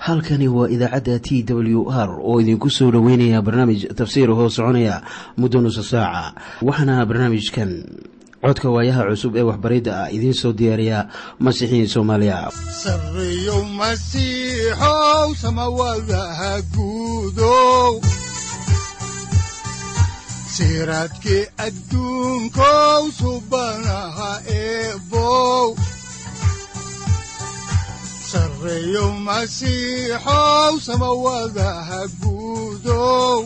halkani waa idaacadda t w r oo idinku soo dhoweynaya barnaamij tafsiir hoo soconaya muddo nusa saaca waxaana barnaamijkan codka waayaha cusub ee waxbaridda ah idiin soo diyaariya masiixiin soomaaliya sareyow masiixow samawadaha guudow siraadkii adduunkow subanaha eebow sareyow masiixow samawadaha guudow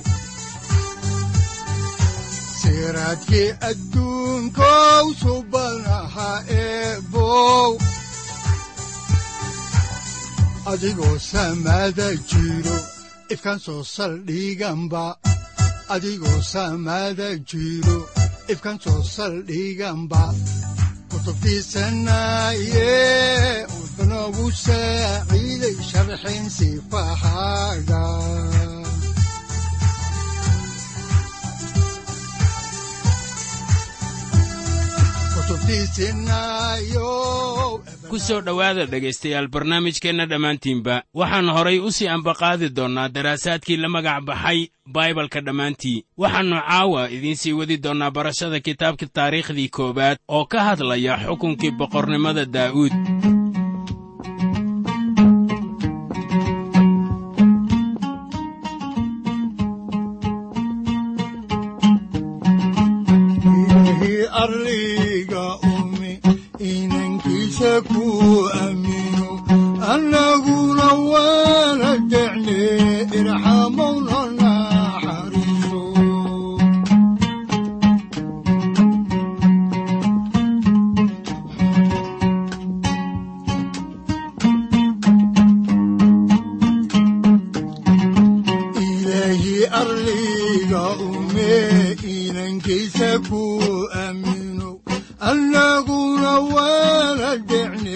siraadkii adduunkow subanaha eebow adigoo samada jiro ifkaan soo saldhiganba adigoo samada jiro ifkaan soo saldhiganba kutubtiisanaye wuxunogu saaciiday sharxin sifahaaga ku soo dhowaada dhegaystayaal barnaamijkeenna dhammaantiinba waxaan horay u sii ambaqaadi doonnaa daraasaadkii la magac baxay baibalka dhammaantii waxaannu caawa idiin sii wadi doonnaa barashada kitaabka taariikhdii koowaad oo ka hadlaya xukunkii boqornimada daa'uud annaguna waana jecne irxamowna naxariiso ilaahii arliga ume inankiisa ku aamino annaguna waana jecne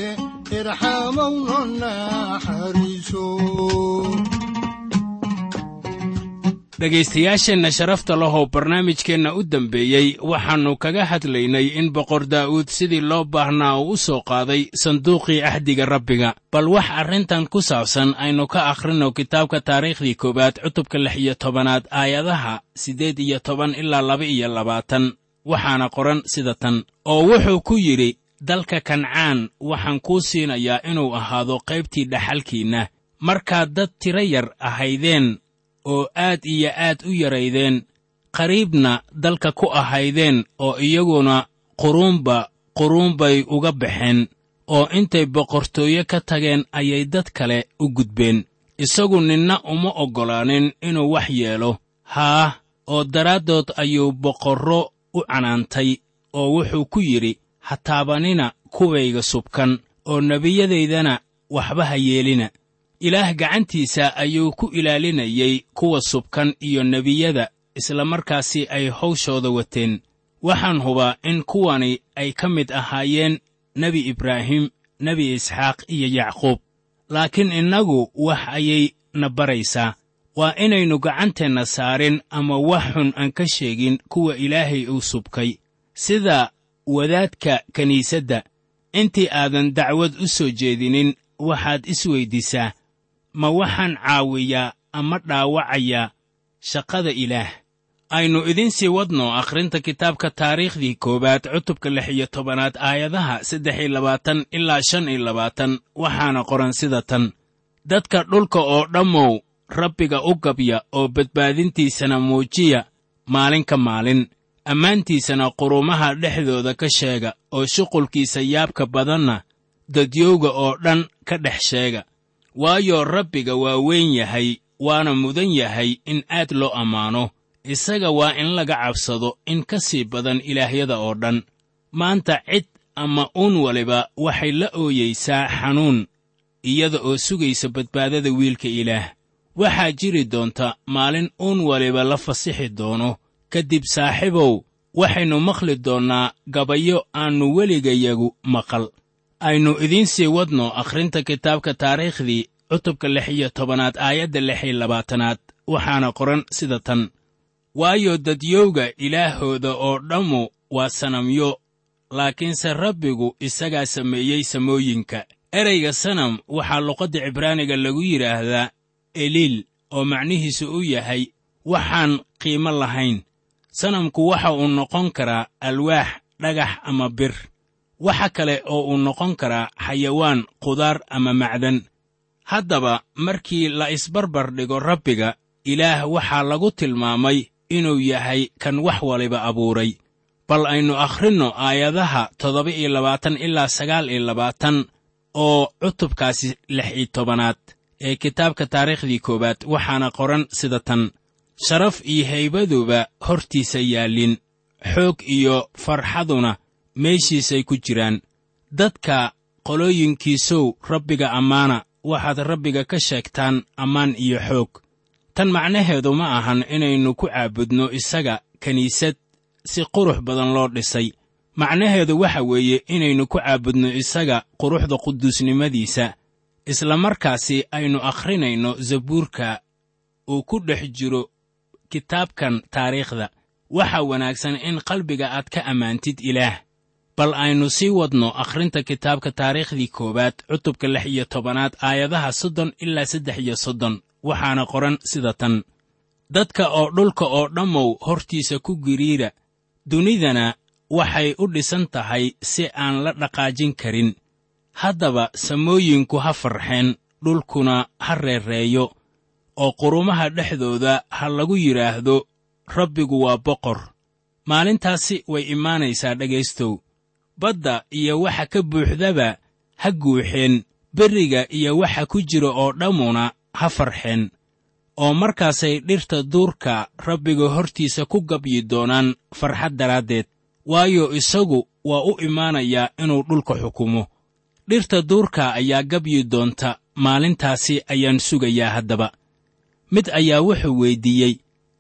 dhegaystayaasheenna sharafta lahow barnaamijkeenna u dambeeyey waxaannu kaga hadlaynay in boqor daa'uud sidii loo baahnaa uu u soo qaaday sanduuqii axdiga rabbiga bal wax arrintan ku saabsan aynu ka akhrinno kitaabka taariikhdii koowaad cutubka lix iyo tobanaad aayadaha siddeed iyo toban ilaa laba iyo labaatan waxaana qoran sida tan oo wuxuu ku yidhi dalka kancaan waxaan kuu siinayaa inuu ahaado qaybtii dhaxalkiinna markaad dad tiro yar ahaydeen oo aad iyo aad u yaraydeen qariibna dalka ku ahaydeen oo iyaguna quruunba quruun bay uga baxeen oo intay boqortooye ka tageen ayay dad kale u gudbeen isagu ninna uma oggolaanin inuu wax yeelo haah oo daraaddood ayuu boqorro u canaantay oo wuxuu ku yidhi ha taabanina kuwayga subkan oo nebiyadaydana waxba ha yeelina ilaah gacantiisa ayuu ku ilaalinayey kuwa subkan iyo nebiyada isla markaasi ay hawshooda wateen waxaan hubaa in kuwani ay ka mid ahaayeen nebi ibraahim nebi isxaaq iyo yacquub laakiin innagu wax ayay na baraysaa waa inaynu gacanteenna saarin ama wax xun aan ka sheegin kuwa ilaahay uu subkay sida wadaadka kiniisadda intii aadan dacwad u soo jeedinin waxaad isweyddiisaa ma waxaan caawiyaa ama dhaawacayaa shaqada ilaah aynu idiin sii wadno akhrinta kitaabka taariikhdii koowaad cutubka lix iyo tobanaad aayadaha saddex iyo labaatan ilaa shan iyo labaatan waxaana qoran sida tan dadka dhulka oo dhammow rabbiga u gabya oo badbaadintiisana muujiya maalin ka maalin ammaantiisana qurumaha dhexdooda ka sheega oo shuqulkiisa yaabka badanna dadyowga oo dhan ka dhex sheega waayo rabbiga waa weyn yahay waana mudan yahay in aad loo ammaano isaga waa in laga cabsado in ka sii badan ilaahyada oo dhan maanta cid ama uun waliba waxay la ooyaysaa xanuun iyada oo sugaysa badbaadada wiilka ilaah waxaa jiri doonta maalin uun waliba la fasixi doono ka dib saaxiibow waxaynu maqli doonnaa gabayo aannu weligayagu maqal aynu idiin sii wadno akhrinta kitaabka taariikhdii cutubka lix iyo tobanaad aayadda lix iyo labaatanaad waxaana qoran sida tan waayo dadyowga ilaahooda oo dhammu waa sanamyo laakiinse rabbigu isagaa sameeyey samooyinka ereyga sanam waxaa luqadda cibraaniga lagu yidhaahdaa eliil oo macnihiisu u yahay waxaan qiimo lahayn sanamku waxa uu noqon karaa alwaax dhagax ama bir waxa kale oo uu noqon karaa xayawaan qudaar ama macdan haddaba markii la isbarbar dhigo rabbiga ilaah waxaa lagu tilmaamay inuu yahay kan wax waliba abuuray bal aynu akhrinno aayadaha toddoba iyo labaatan ilaa sagaal iyo labaatan oo cutubkaasi lix iyo tobanaad ee kitaabka taariikhdii koowaad waxaana qoran sida tan sharaf iyo haybaduba hortiisa yaallin xoog iyo farxaduna meeshiisay ku jiraan dadka qolooyinkiisow rabbiga ammaana waxaad rabbiga ka sheegtaan ammaan iyo xoog tan macnaheedu ma ahan inaynu ku caabudno isaga kiniisad si qurux badan loo dhisay macnaheedu waxa weeye inaynu ku caabudno isaga quruxda quduusnimadiisa isla markaasi aynu akhrinayno zabuurka uu ku dhex jiro kitaabkan taariikhda waxaa wanaagsan in qalbiga aad ka ammaantid ilaah bal aynu sii wadno akhrinta kitaabka taariikhdii koowaad cutubka lix iyo tobanaad aayadaha soddon ilaa saddex iyo soddon waxaana qoran sida tan dadka oo dhulka oo dhammow hortiisa ku giriira dunidana waxay u dhisan tahay si aan la dhaqaajin karin haddaba samooyinku ha farxeen dhulkuna ha reereeyo oo qurumaha dhexdooda ha lagu yidhaahdo rabbigu waa boqor maalintaasi way imaanaysaa dhegaystow badda iyo waxa ka buuxdaba ha guuxeen berriga iyo waxa ku jira oo dhammuna ha farxeen oo markaasay dhirta duurka rabbiga hortiisa ku gabyi doonaan farxad daraaddeed waayo isagu waa u imaanayaa inuu dhulka xukumo dhirta duurka ayaa gabyi doonta maalintaasi ayaan sugayaa haddaba mid ayaa wuxuu weyddiiyey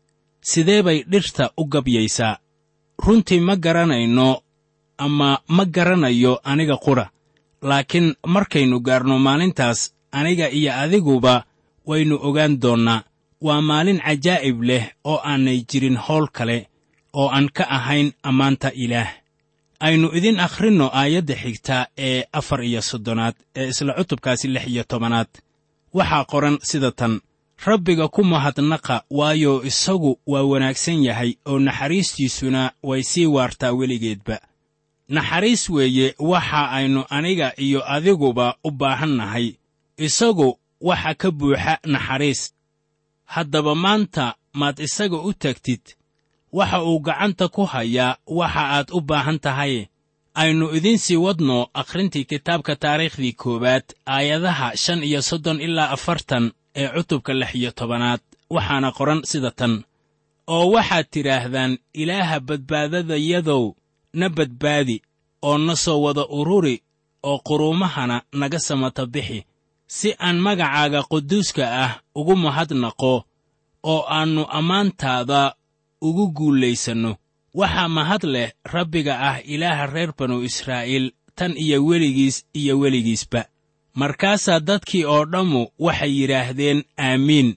sidee bay dhirta u gabyaysaa runtii ma garanayno ama ma garanayo aniga qudha laakiin markaynu gaarno maalintaas aniga iyo adiguba waynu ogaan doonnaa waa maalin cajaa'ib leh oo aanay jirin howl kale oo aan ka ahayn ammaanta ilaah aynu idin akhrinno aayadda xigta ee afar iyo soddonaad ee isla cutubkaasi lix iyo tobanaad waxaa qoran sida tan rabbiga ku mahadnaqa waayo isagu waa wanaagsan yahay oo naxariistiisuna way sii waartaa weligeedba naxariis weeye waxa aynu aniga iyo adiguba u baahan nahay isagu waxa ka buuxa naxariis haddaba maanta maad isaga u tagtid waxa uu gacanta ku hayaa waxa aad u baahan tahay aynu idiin sii wadno akhrintii kitaabka taariikhdii koowaad aayadaha shan iyo soddon ilaa afartan ee cutubka lix iyo tobanaad waxaana qoran sida tan oo waxaad tidhaahdaan ilaaha badbaadadayadow na badbaadi oo na soo wada ururi oo quruumahana naga samata bixi si aan magacaaga quduuska ah ugu mahadnaqo oo aannu ammaantaada ugu guulaysanno waxaa mahad leh rabbiga ah ilaaha reer banu israa'iil tan iyo weligiis iyo weligiisba markaasaa dadkii oo dhammu waxay yidhaahdeen aamiin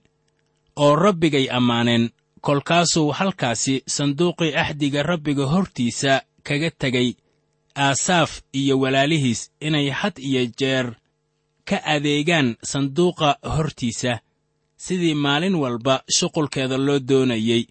oo rabbigay ammaaneen kolkaasuu halkaasi sanduuqii axdiga rabbiga hortiisa kaga tegay aasaaf iyo walaalihiis inay had iyo jeer ka adeegaan sanduuqa hortiisa sidii maalin walba shuqulkeeda loo doonayey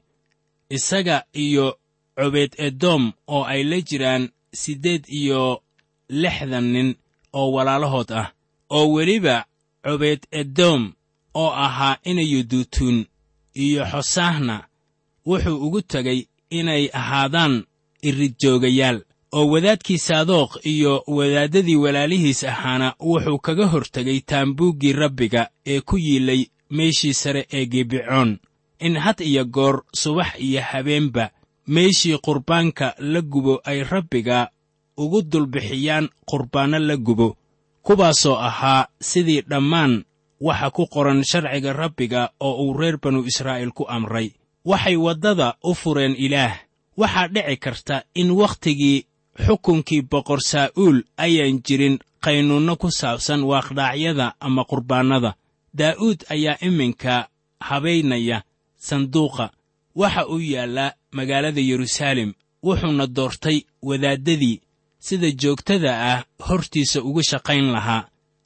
isaga iyo cobeed edoom oo ay la jiraan siddeed iyo lixdan nin oo walaalahood ah oo weliba cobeed edoom oo ahaa inayuduutuun iyo xosaahna wuxuu ugu tegay inay ahaadaan iridjoogayaal oo wadaadkii saadookh iyo wadaaddadii walaalihiis ahaana wuxuu kaga hortegay taambuuggii rabbiga ee ku yiilay meeshii sare ee gibicoon in had iyo goor subax iyo habeenba meeshii qurbaanka la gubo ay rabbiga ugu dulbixiyaan qurbaanno la gubo kuwaasoo ahaa sidii dhammaan waxa ku qoran sharciga rabbiga oo uu reer banu israa'iil ku amray waxay waddada u fureen ilaah waxaa dhici karta in wakhtigii xukunkii boqor saa'uul ayaan jirin qaynuunno ku saabsan waaqdhaacyada ama qurbaannada daa'uud ayaa iminka habaynaya sanduuqa waxa uu yaallaa magaalada yeruusaalem wuxuuna doortay wadaaddadii sida joogtada ah hortiisa uga shaqayn lahaa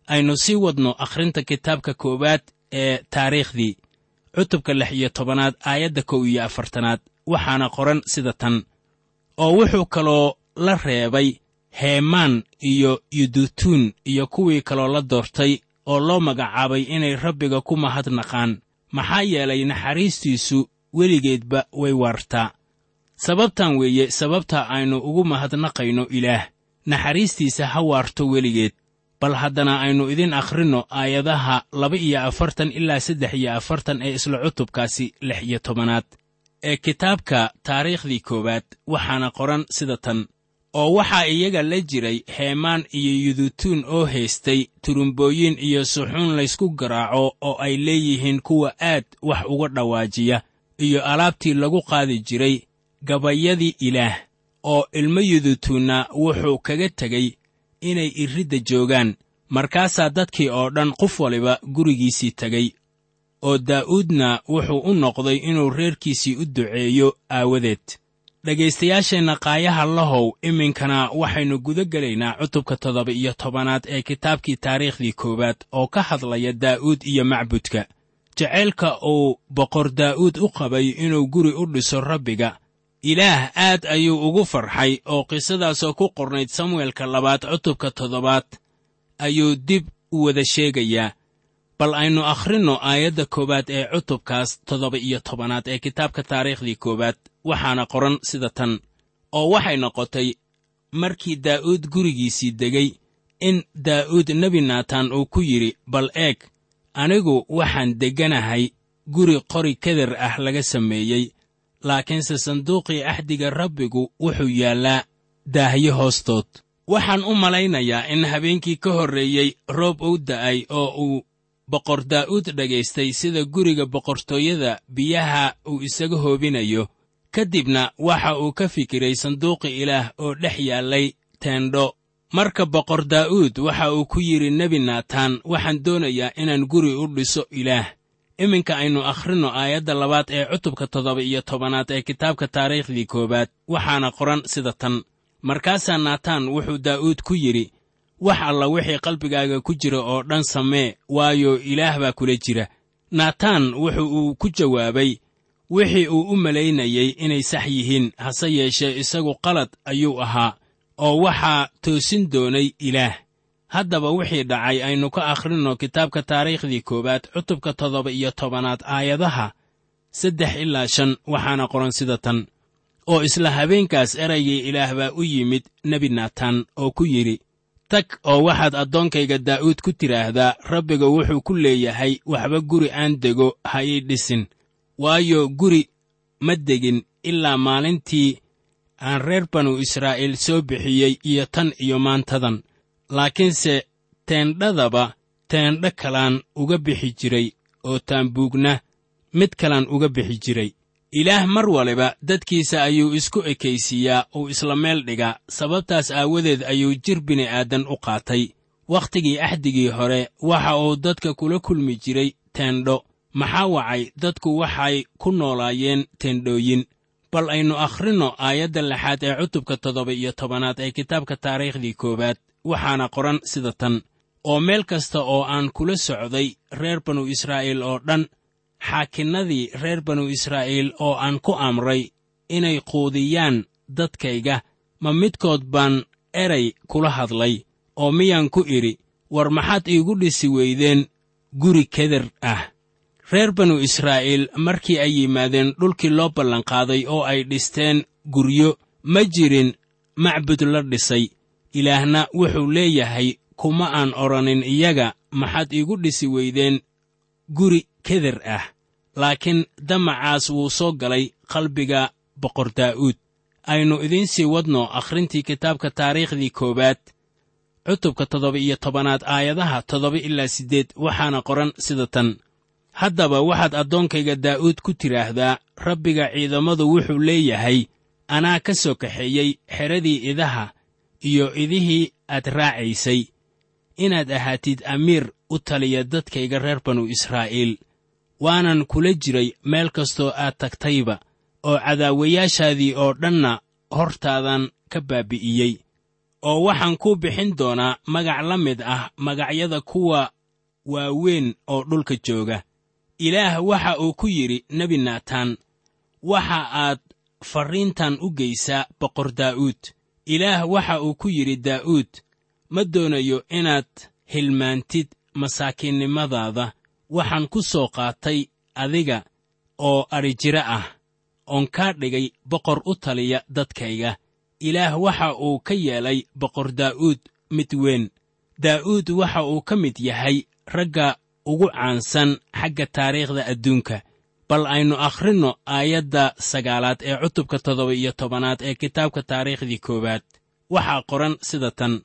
aynu sii wadno akhrinta kitaabka koowaad ee taariikhdii cutubka lix iyo tobanaad aayadda kow iyo afartanaad waxaana qoran sida tan oo wuxuu kaloo la reebay heemaan iyo yudutuun iyo kuwii kaloo la doortay oo loo magacaabay inay rabbiga ku mahadnaqaan maxaa yeelay naxariistiisu weligeedba way waartaa sababtan weeye sababta aynu ugu mahadnaqayno ilaah naxariistiisa ha waarto weligeed bal haddana aynu idin akhrinno aayadaha laba iyo afartan ilaa saddex iyo afartan ee isla cutubkaasi lix iyo tobanaad ee kitaabka taariikhdii koowaad waxaana qoran sida tan oo waxaa iyaga la jiray heemaan iyo yudutuun oo haystay turumbooyin iyo suxuun laysku garaaco oo ay leeyihiin kuwa aad wax uga dhawaajiya iyo alaabtii lagu qaadi jiray gabayadii ilaah oo ilmo yudutuunna wuxuu kaga tegey inay iridda joogaan markaasaa dadkii oo dhan qof waliba gurigiisii tegey oo daa'uudna wuxuu u noqday inuu reerkiisii u duceeyo aawadeed dhegaystayaasheenna qaayaha lahow iminkana waxaynu guda gelaynaa cutubka toddoba iyo tobanaad ee kitaabkii taariikhdii koowaad oo ka hadlaya daa'uud iyo macbudka jacaylka uu boqor daa'uud u qabay inuu guri u dhiso rabbiga ilaah aad ayuu ugu farxay oo qisadaasoo ku qornayd samuelka labaad cutubka toddobaad ayuu dib u wada sheegayaa bal aynu akhrinno aayadda koowaad ee cutubkaas toddoba iyo tobanaad ee kitaabka taariikhdii koowaad waxaana qoran sida tan oo waxay noqotay markii daa'uud gurigiisii degay in daa'uud nebi naataan uu ku yidhi bal eeg anigu waxaan degganahay guri qori keder ah laga sameeyey laakiinse sanduuqii axdiga rabbigu wuxuu yaallaa daahyo hoostood waxaan u malaynayaa in habeenkii ka horreeyey roob uu da'ay oo uu boqor daa'uud dhagaystay sida guriga boqortooyada biyaha uu isaga hoobinayo ka dibna waxa uu ka fikiray sanduuqi ilaah oo dhex yaallay teendho marka boqor daa'uud waxa uu ku yidhi nebi naataan waxaan doonayaa inaan guri u dhiso ilaah iminka aynu akhrinno aayadda labaad ee cutubka toddoba iyo tobanaad ee kitaabka taariikhdii koowaad waxaana qoran sida tan markaasaa naataan wuxuu daa'uud ku yidhi wax alla wixii qalbigaaga ku jira oo dhan samee waayo ilaah baa kula jira naataan wuxu uu ku jawaabay wixii uu u malaynayey inay sax yihiin hase yeeshee isagu qalad ayuu ahaa oo waxaa toosin doonay ilaah haddaba wixii dhacay aynu ka akhrinno kitaabka taariikhdii koowaad cutubka toddoba iyo tobanaad aayadaha saddex ilaa shan waxaana qoran sida tan oo isla habeenkaas eraygii ilaah baa u yimid nebi naataan oo ku yidhi tag oo waxaad addoonkayga daa'uud ku tidhaahdaa rabbiga wuxuu ku leeyahay waxba guri aan dego ha ii dhisin waayo guri ma degin ilaa maalintii aan reer banu israa'iil soo bixiyey iyo tan iyo maantadan laakiinse teendhadaba teendho kalaan uga bixi jiray oo taambuugna mid kalaan uga bixi jiray ilaah mar waliba dadkiisa ayuu isku ekaysiiyaa uu isla meel dhigaa sababtaas aawadeed ayuu jir bini'aadan u qaatay wakhtigii axdigii hore waxa uu dadka kula kulmi jiray teendho maxaa wacay dadku waxay ku noolaayeen teendhooyin bal aynu akhrinno aayadda lixaad ee cutubka toddoba iyo tobanaad ee kitaabka taariikhdii koowaad waxaana qoran sida tan oo meel kasta oo aan kula socday reer banu israa'iil oo dhan xaakinnadii reer banu israa'iil oo aan ku amray inay quudiyaan dadkayga ma midkood baan eray kula hadlay oo miyaan ku idhi war maxaad iigu dhisi weydeen guri keder ah reer banu israa'iil markii ay yimaadeen dhulkii loo ballanqaaday oo ay dhisteen guryo ma jirin macbud la dhisay ilaahna wuxuu leeyahay kuma aan odhanin iyaga maxaad iigu dhisi weydeen guri keder ah laakiin damacaas wuu soo galay qalbiga boqor daa'uud aynu idiin sii wadno akhrintii kitaabka taariikhdii koowaad cutubka toddoba iyo tobanaad aayadaha toddoba ilaa siddeed waxaana qoran sida tan haddaba waxaad addoonkayga daa'uud ku tidhaahdaa rabbiga ciidamadu wuxuu leeyahay anaa ka soo kaxeeyey xeradii idaha iyo idihii aad raacaysay inaad ahaatid amiir u taliya dadkayga reer banu israa'iil waanan kula jiray meel kastoo aad tagtayba oo cadaawayaashaadii oo dhanna hortaadan ka baabi'iyey oo waxaan kuu bixin doonaa magac la mid ah magacyada kuwa waaweyn oo dhulka jooga ilaah waxa uu ku yidhi nebi naataan waxa aad farriintan u geysaa boqor daa'uud ilaah waxa uu ku yidhi daa'uud ma doonayo inaad hilmaantid masaakiinnimadaada waxaan ku soo qaatay adiga oo adhijiro ah oon kaa dhigay boqor u taliya dadkayga ilaah waxa uu ka yeelay boqor daa'uud mid weyn daa'uud waxa uu ka mid yahay ragga ugu caansan xagga taariikhda adduunka bal aynu akhrinno aayadda sagaalaad ee cutubka toddoba iyo tobanaad ee kitaabka taariikhdii koowaad waxaa qoran sida tan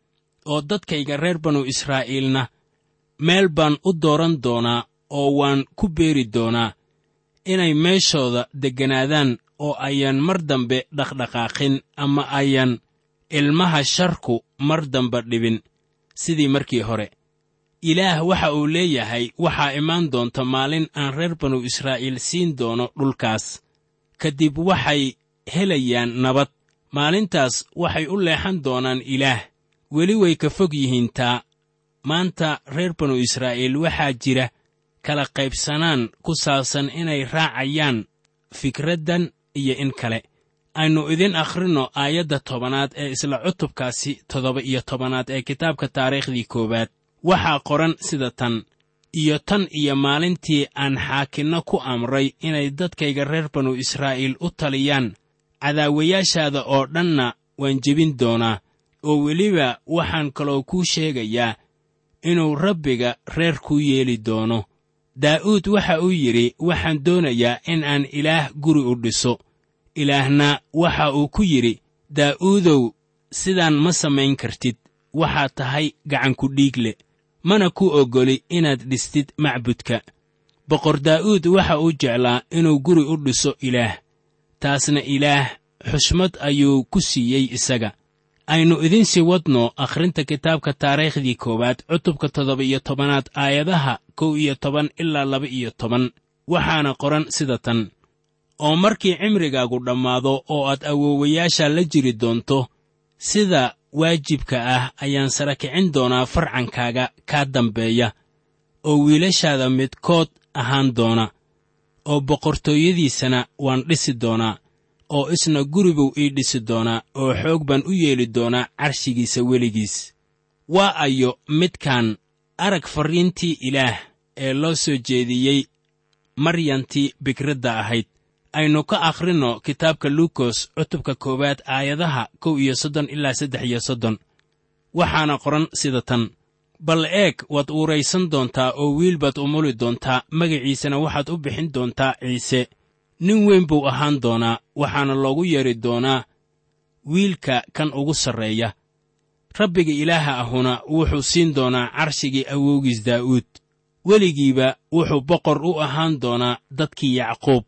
oo dadkayga reer banu israa'iilna meel baan u dooran doonaa oo waan ku beeri doonaa inay meeshooda degganaadaan oo ayaan mar dambe dhaqdhaqaaqin ama ayan ilmaha sharku mar damba dhibin sidii markii hore ilaah waxa uu leeyahay waxaa imaan doonta maalin aan reer banu israa'iil siin doono dhulkaas ka dib waxay helayaan nabad maalintaas waxay u leexan doonaan ilaah weli way ka fog yihiin taa maanta reer banu israa'iil waxaa jira kala qaybsanaan ku saabsan inay raacayaan fikraddan iyo in kale aynu idin akhrinno aayadda tobanaad ee isla cutubkaasi toddoba iyo tobanaad ee kitaabka taariikhdii koowaad waxaa qoran sida tan iyo tan iyo maalintii aan xaakinno ku amray inay dadkayga reer banu israa'iil u taliyaan cadaawayaashaada oo dhanna waan jebin doonaa oo weliba waxaan kaloo kuu sheegayaa inuu rabbiga reer kuu yeeli doono daa'uud waxa uu yidhi waxaan doonayaa in aan ilaah guri u dhiso ilaahna waxa uu ku yidhi daa'uudow sidaan ma samayn kartid waxaad tahay gacanku dhiigle mana ku oggoli inaad dhistid macbudka boqor daa'uud waxa uu jeclaa inuu guri u dhiso ilaah taasna ilaah xushmad ayuu ku siiyey isaga aynu idiin sii wadno akhrinta kitaabka taariikhdii koowaad cutubka toddoba iyo tobanaad aayadaha kow iyo toban ilaa laba iyo toban waxaana qoran sida tan oo markii cimrigaagu dhammaado oo aad awoowayaasha la jiri doonto sida waajibka ah ayaan sara kicin doonaa farcankaaga kaa dambeeya oo wiilashaada midkood ahaan doona oo boqortooyadiisana waan dhisi doonaa oo isna guribuu ii dhisi doonaa oo xoog baan u yeeli doonaa carshigiisa weligiis waa ayo midkaan arag farriintii ilaah ee loo soo jeediyey maryantii bikradda ahayd aynu ka akhrinno kitaabka luukos cutubka koowaad aayadaha kow iyo soddon ilaa saddex iyo soddon waxaana qoran sida tan bal eeg waad uuraysan doontaa oo wiil baad umuli doontaa magaciisana waxaad u bixin doontaa ciise nin weyn buu ahaan doonaa waxaana loogu yeedhi doonaa wiilka kan ugu sarreeya rabbiga ilaaha ahuna wuxuu siin doonaa carshigii awowgiis daa'uud weligiiba wuxuu boqor u ahaan doonaa dadkii yacquub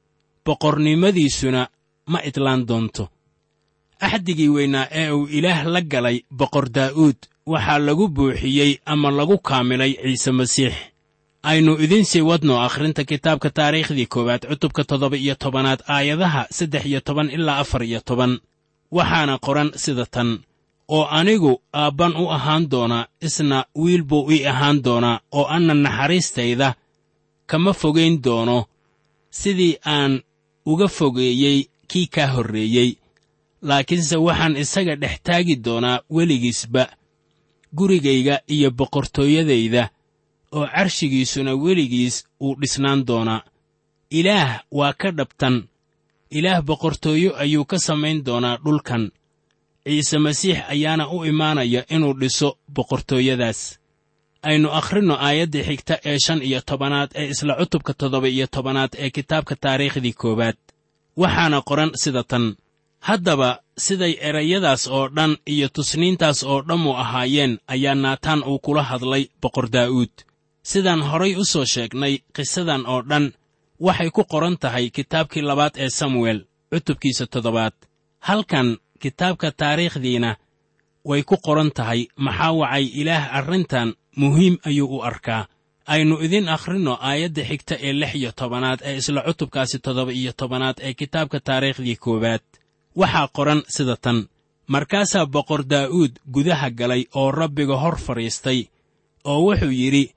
boqornimadiisuna ma idlaan doonto axdigii weynaa ee uu ilaah la galay boqor daa'uud waxaa lagu buuxiyey ama lagu kaamilay ciise masiix aynu idiin sii wadno akhrinta kitaabka taariikhdii koowaad cutubka toddoba iyo tobanaad aayadaha saddex iyo toban ilaa afar iyo toban waxaana qoran sida tan oo anigu aabban u ahaan doonaa isna wiil buu ii ahaan doonaa oo anna naxariistayda kama fogayn doono sidii aan uga fogeeyey kii kaa horreeyey laakiinse waxaan isaga dhex taagi doonaa weligiisba gurigayga iyo boqortooyadayda oo carshigiisuna weligiis uu dhisnaan doonaa ilaah waa ka dhabtan ilaah boqortooyo ayuu ka samayn doonaa dhulkan ciise masiix ayaana u imaanaya inuu dhiso boqortooyadaas aynu akhrinno aayadda xigta ee shan iyo tobanaad ee isla cutubka toddoba iyo tobanaad ee kitaabka taariikhdii koowaad waxaana qoran sida tan haddaba siday erayadaas oo dhan iyo tusniintaas oo dhammu ahaayeen ayaa naataan uu kula hadlay boqor daa'uud sidaan horay u soo sheegnay qisadan oo dhan waxay ku qoran tahay kitaabkii labaad ee samuel cutubkiisa toddobaad halkan kitaabka taariikhdiina way ku qoran tahay maxaa wacay ilaah arrintan muhiim ayuu u arkaa aynu idiin akhrinno aayadda xigta ee lix iyo tobanaad ee isla cutubkaasi toddoba iyo tobanaad ee kitaabka taariikhdii koowaad waxaa qoran sida tan markaasaa boqor daa'uud gudaha galay oo rabbiga hor fadhiistay oo wuxuu yidhi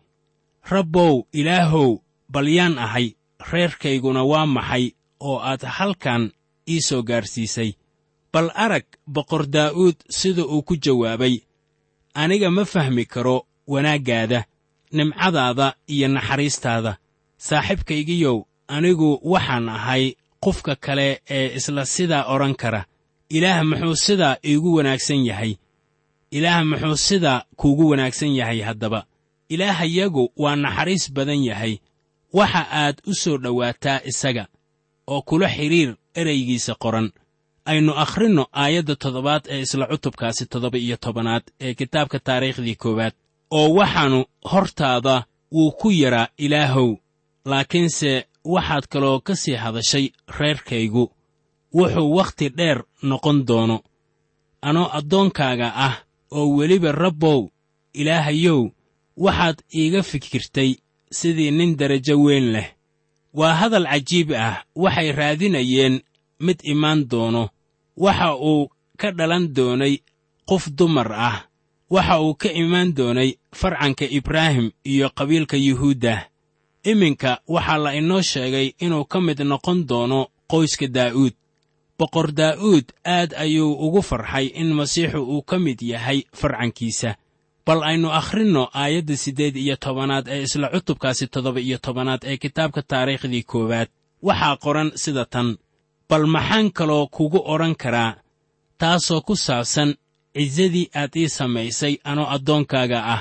rabbow ilaahow bal yaan ahay reerkayguna waa maxay oo aad halkan ii soo gaarsiisay bal arag boqor daa'uud sida uu ku jawaabay aniga ma fahmi karo wanaaggaada nimcadaada iyo naxariistaada saaxiibkaygiyow anigu waxaan ahay qofka kale ee isla sidaa odhan kara ilaah muxuu sidaa iigu wanaagsan yahay ilaah muxuu sidaa kuugu wanaagsan yahay haddaba ilaahayagu waa naxariis badan yahay waxa aad u soo dhowaataa isaga oo kula xidhiir eraygiisa qoran aynu akhrinno aayadda toddobaad ee isla cutubkaasi toddoba iyo tobanaad ee kitaabka taariikhdii koowaad oo waxaannu hortaada wuu ku yaraa ilaahow laakiinse waxaad kaloo ka sii hadashay reerkaygu wuxuu wakhti dheer noqon doono anoo addoonkaaga ah oo weliba rabbow ilaahayow waxaad iiga fikirtay sidii nin derajo weyn leh waa hadal cajiib ah waxay raadinayeen mid imaan doono waxa uu ka dhalan doonay qof dumar ah waxa uu ka imaan doonay farcanka ibraahim iyo qabiilka yuhuudda iminka waxaa la inoo sheegay inuu ka mid noqon doono qoyska daa'uud boqor daa'uud aad ayuu ugu farxay in masiixu uu ka mid yahay farcankiisa bal aynu akhrinno aayadda siddeed iyo tobanaad ee isla cutubkaasi toddoba iyo tobanaad ee kitaabka taariikhdii koowaad waxaa qoran sida tan bal maxaan kaloo kugu odhan karaa taasoo ku saabsan cisadii aad ii samaysay anoo addoonkaaga ah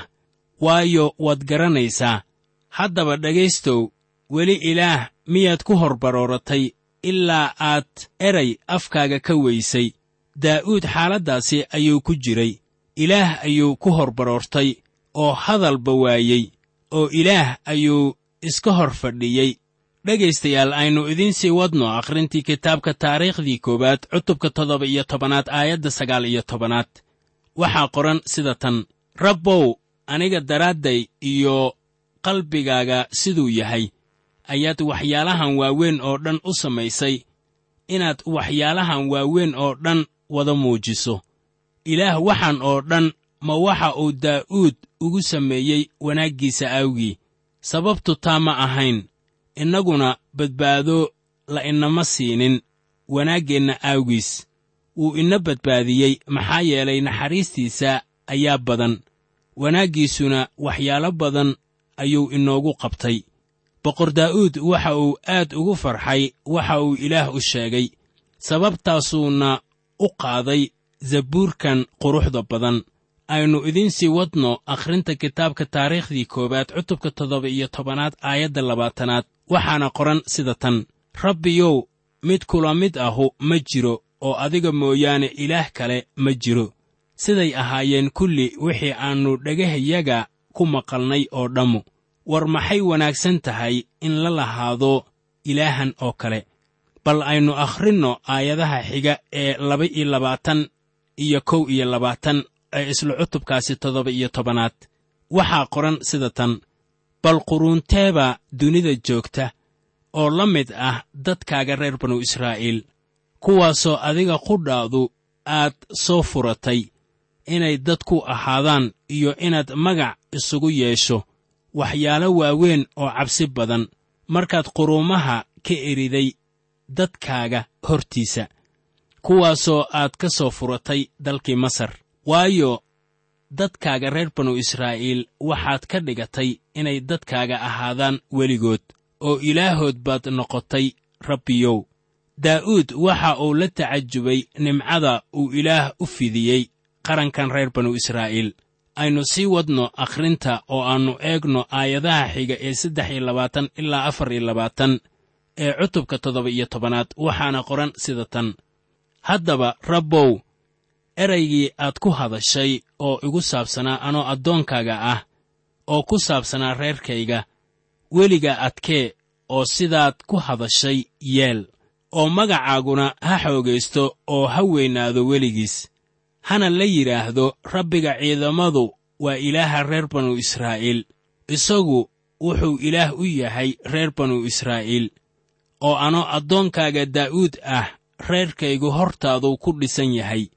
waayo waad garanaysaa haddaba dhegaystow weli ilaah miyaad ku hor barooratay ilaa aad eray afkaaga ka weysay daa'uud xaaladdaasi ayuu ku jiray ilaah ayuu ku hor baroortay oo hadalba waayey oo ilaah ayuu iska hor fadhiyey dhegaystayaal aynu idiin sii wadno akhrintii kitaabka taariikhdii koowaad cutubka toddoba iyo tobanaad aayadda sagaal iyo tobanaad waxaa qoran sida tan rabbow aniga daraadday iyo qalbigaaga siduu yahay ayaad waxyaalahan waaweyn oo dhan u samaysay inaad waxyaalahan waaweyn oo dhan wada muujiso ilaah waxaan oo dhan ma waxa uu daa'uud ugu sameeyey wanaaggiisa awgii sababtu taa ma ahayn innaguna badbaado la inama siinin wanaaggeenna aawgiis wuu ina badbaadiyey maxaa yeelay naxariistiisa ayaa badan wanaaggiisuna waxyaalo badan ayuu inoogu qabtay boqor daa'uud waxa uu aad ugu farxay waxa uu ilaah u sheegay sababtaasuuna u qaaday zabuurkan quruxda badan aynu idiin sii wadno akhrinta kitaabka taariikhdii koowaad cutubka toddoba iyo tobanaad aayadda labaatanaad waxaana qoran sida tan rabbiyow mid kula mid ahu ma jiro oo adiga mooyaane ilaah kale ma jiro siday ahaayeen kulli wixii aannu dhagahayaga ku maqalnay oo dhammu war maxay wanaagsan tahay in la lahaado ilaahan oo kale bal aynu akhrinno aayadaha xiga ee laba iyo labaatan iyo kow iyo labaatan ee isla cutubkaasi toddoba iyo tobanaad waxaa qoran sida tan bal quruunteeba dunida joogta oo la mid ah dadkaaga reer banu israa'iil kuwaasoo adiga qudhaadu aad soo furatay inay dad ku ahaadaan iyo inaad magac isugu yeesho waxyaalo waaweyn oo cabsi badan markaad quruumaha ka eriday dadkaaga hortiisa kuwaasoo aad ka soo furatay dalkii masar waayo dadkaaga reer banu israa'iil waxaad ka dhigatay inay dadkaaga ahaadaan weligood oo ilaahood baad noqotay rabbiyow daa'uud waxa uu la tacajubay nimcada uu ilaah u fidiyey qarankan reer banu israa'iil aynu sii wadno akhrinta oo aannu eegno aayadaha xiga ee saddex iyo labaatan ilaa afar iyo labaatan ee cutubka toddoba iyo tobanaad waxaana qoran sida tan haddaba rabbow eraygii aad ku hadashay oo igu saabsanaa anoo addoonkaaga ah oo ku saabsanaa reerkayga weliga adkee oo sidaad ku hadashay yeel oo magacaaguna ha xoogaysto oo ha weynaado weligiis hana la yidhaahdo rabbiga ciidamadu waa ilaaha reer banu israa'iil isagu wuxuu ilaah u yahay reer banu israa'iil oo anoo addoonkaaga daa'uud ah reerkaygu hortaaduu ku dhisan yahay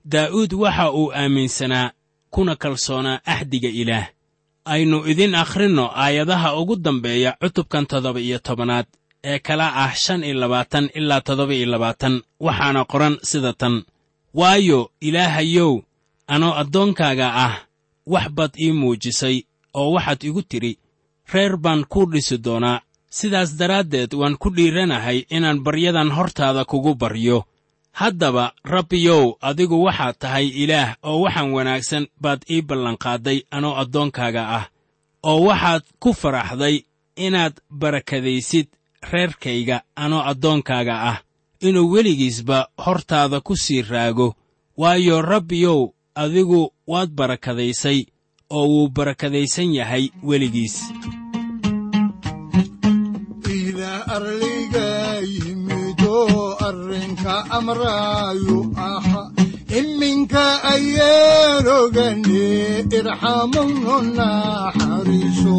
daa'uud waxa uu aaminsanaa kuna kalsoonaa axdiga ilaah aynu idin akhrinno aayadaha ugu dambeeya cutubkan toddoba iyo tobanaad ee kala ah shan iyo labaatan ilaa toddoba iyo labaatan waxaana qoran sida tan waayo ilaahayow anoo addoonkaaga ah wax baad ii muujisay oo waxaad igu tidhi reer baan kuu dhisi doonaa sidaas daraaddeed waan ku dhiiranahay inaan baryadan hortaada kugu baryo haddaba rabbiyow adigu waxaad tahay ilaah oo waxaan wanaagsan baad ii ballanqaadday anoo addoonkaaga ah oo waxaad ku faraxday inaad barakadaysid reerkayga anoo addoonkaaga ah inuu weligiisba hortaada ku sii raago waayo rabbiyow adigu waad barakadaysay oo wuu barakadaysan yahay weligiis ilaah arliga yimidoo arrinka amraayu aha iminka ayaan ogane irxamowno naxariiso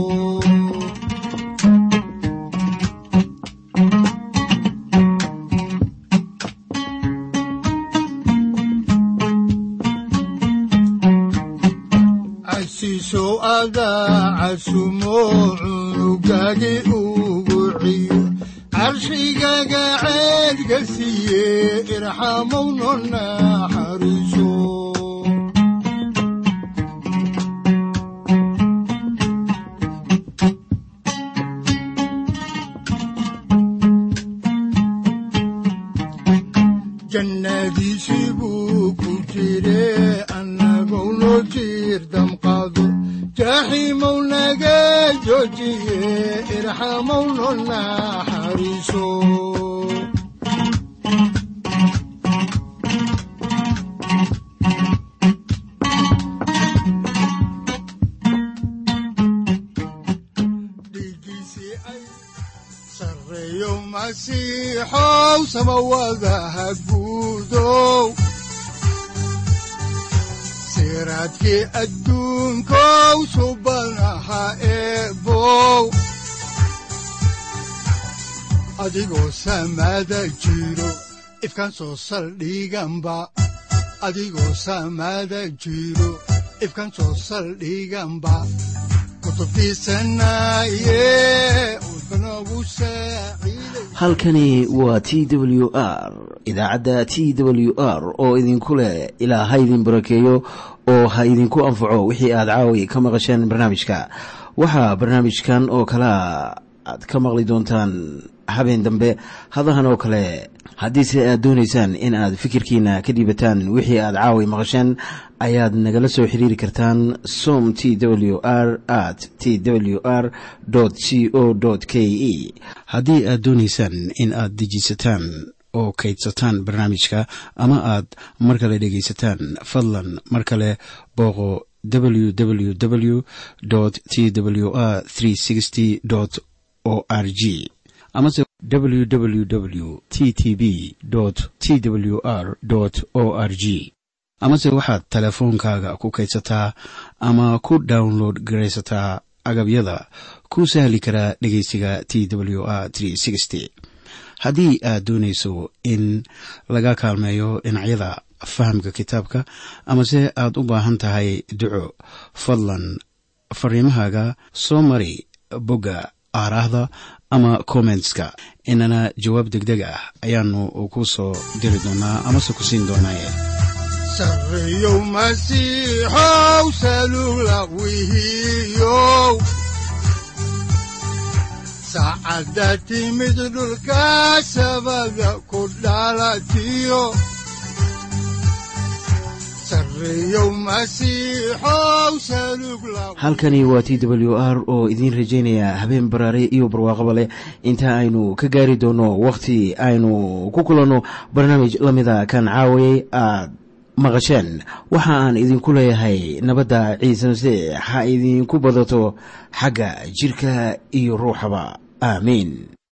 casiisow adaa casumo cunugagi ugu ciyo carshigaga ceedga siiye irxamowno naxariiso jannadiisii buu ku jire annagou noo jiir damqado jaaxiimow naga joojiye irxamowno naxariiso dhiiggiisii ay sarreeyo masiixow samawadaha guudow siraadkii adduunkow subanaha eebow adigoo samada jiro ifkaan soo saldhiganba adigoo samada jiro ifkaan soo saldhiganba kutubtiisanaye udbanogu saaciiday halkani waa t w r idaacadda t w r oo idinku leh ilaa ha idin barakeeyo oo ha idinku anfaco wixii aad caawi ka maqasheen barnaamijka waxaa barnaamijkan oo kalea aad ka maqli doontaan habeen dambe hadahan oo kale haddiise aad doonaysaan in aad fikirkiina ka dhiibataan wixii aad caawi maqasheen ayaad nagala soo xiriiri kartaan som t w r at t w r c o k e haddii aad doonaysaan in aad dejiisataan oo kaydsataan barnaamijka ama aad mar kale dhegaysataan fadlan mar kale booqo www t w r o r g amase www t t b t w r o r g amase waxaad teleefoonkaaga ku kaydsataa ama ku download garaysataa agabyada ku sahli karaa dhegeysiga t w r haddii aad doonayso in laga kaalmeeyo dhinacyada fahamka kitaabka amase aad u baahan tahay duco fadlan fariimahaaga soo mari bogga aaraahda ama kommentska inana jawaab degdeg ah ayaanu ku soo diri doonaa amase ku siin doonaaye sarreeyow masiixow salugla wihiyow saacadda timid dhulka sabada ku dhalatiyo sarreeyow masiixow salugla halkani waa t w r oo idiin rajaynaya habeen baraare iyo barwaaqaba leh inta aynu ka gaari doono wakhti aynu ku kulanno barnaamij la mida kan caawayay aad maqasheen waxa aan idinku leeyahay nabadda ciise masiix ha idinku badato xagga jidhka iyo ruuxaba aamiin